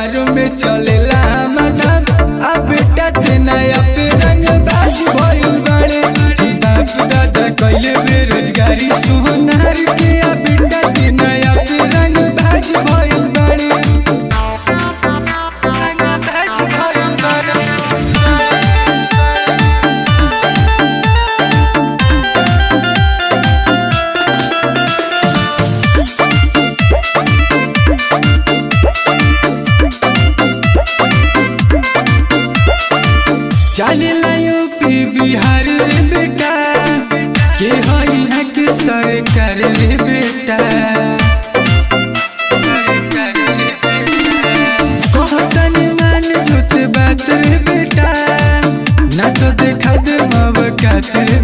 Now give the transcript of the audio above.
जवार में चलेला हमर नाम आ बेटा ते नया पे रंग बाज भइल बाड़े ई बाप दादा कइले बेरोजगारी सोनार के आ बेटा ते नया पे रंग बाज भइल बाड़े रंग बाज भइल बाड़े चलेला यूपी बिहार रे बेटा के हई है के सरकार रे बेटा कहतन मान झूठ बात रे बेटा ना तो देखा दे मवकात रे